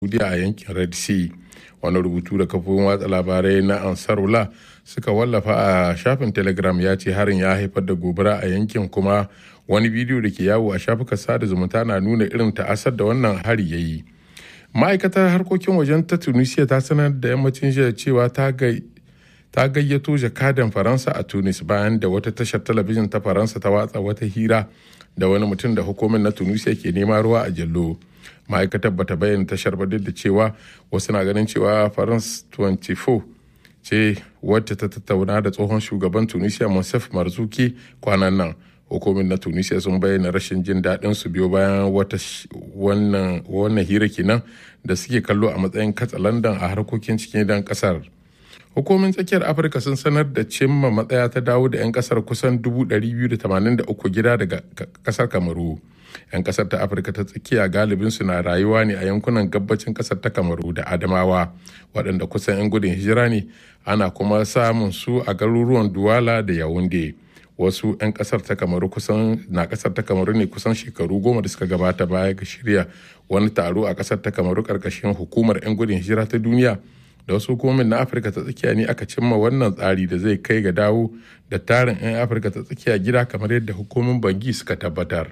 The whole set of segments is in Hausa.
Saudiya a yankin Red Sea. Wani rubutu da kafofin watsa labarai na Ansarullah suka wallafa a shafin Telegram ya ce harin ya haifar da gobara a yankin kuma wani bidiyo da ke yawo a shafukan sada zumunta na nuna irin ta'asar da wannan hari ya yi. Ma'aikatar harkokin wajen ta Tunisia ta sanar da yammacin jiya cewa ta ta gayyato jakadan faransa a tunis bayan da wata tashar talabijin ta faransa ta watsa wata hira da wani mutum da hukumin na tunisia ke nema ruwa a jallo ma'aikatar bata bayyana tashar ba duk da cewa wasu na ganin cewa france 24 ce wacce ta tattauna da tsohon shugaban tunisia monsef marzuki kwanan nan hukumin na tunisia sun bayyana rashin jin daɗin su biyo bayan wata wannan hira kenan da suke kallo a matsayin katsalandan a harkokin cikin gidan kasar hukumin tsakiyar afirka sun sanar da cimma matsaya ta dawo da 'yan kasar kusan 283 gida daga kasar kamaru 'yan kasar ta afirka ta tsakiya galibinsu na rayuwa ne a yankunan gabacin kasar ta kamaru da adamawa waɗanda kusan 'yan gudun hijira ne ana kuma samun su a garuruwan duwala da yawunde wasu 'yan kasar ta kamaru kusan na kasar ta kamaru ne kusan shekaru goma da suka gabata baya ga shirya wani taro a kasar ta kamaru karkashin hukumar 'yan gudun hijira ta duniya da wasu hukumomin na afirka ta tsakiya ne aka cimma wannan tsari da zai kai ga dawo da tarin 'yan afirka ta tsakiya gida kamar yadda hukumomin bangi suka tabbatar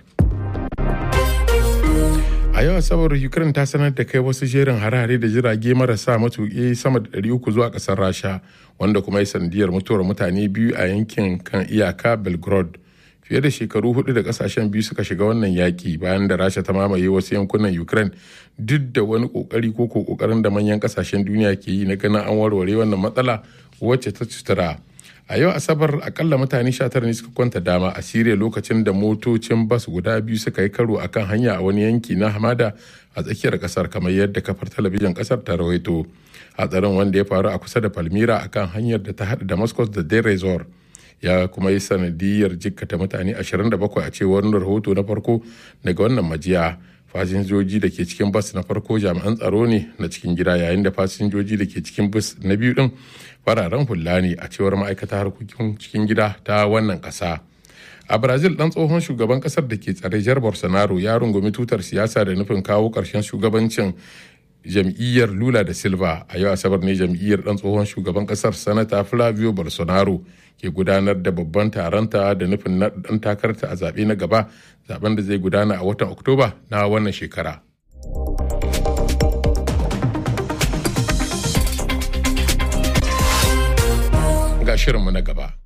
a yau asabar ukraine ta sanar da kai wasu jerin hare-hare da jirage marasa matuƙi sama da 300 zuwa ƙasar rasha wanda kuma ya sanadiyar mutuwar mutane biyu a yankin kan iyaka belgrade fiye da shekaru hudu da kasashen biyu suka shiga wannan yaki bayan da rasha ta mamaye wasu yankunan ukraine duk da wani kokari ko kokarin da manyan kasashen duniya ke yi na ganin an warware wannan matsala wacce ta cutura a yau asabar akalla mutane 19 ne suka kwanta dama a siriya lokacin da motocin bas guda biyu suka yi karo akan hanya a wani yanki na hamada a tsakiyar kasar kamar yadda kafar talabijin kasar ta rawaito hatsarin wanda ya faru a kusa da palmira akan hanyar da ta haɗa damascus da deir resort ya kuma yi sanadiyar jikkata mutane 27 a cewar rahoto na farko daga wannan majiya fasinjoji da ke cikin bas na farko jami'an tsaro ne na cikin gida yayin da fasinjoji da ke cikin bas na biyu din fararen hula ne a cewar ma'aikata harkokin cikin gida ta wannan ƙasa. a brazil dan tsohon shugaban kasar da ke tsare jar bolsonaro ya rungumi tutar siyasa da nufin kawo ƙarshen shugabancin jam'iyyar lula da silva a yau asabar ne jam'iyyar dan tsohon shugaban kasar sanata flavio bolsonaro ke gudanar da babban taronta da nufin na dan takarta a zaɓe na gaba zaben da zai gudana a watan oktoba na wannan shekara ga shirinmu na gaba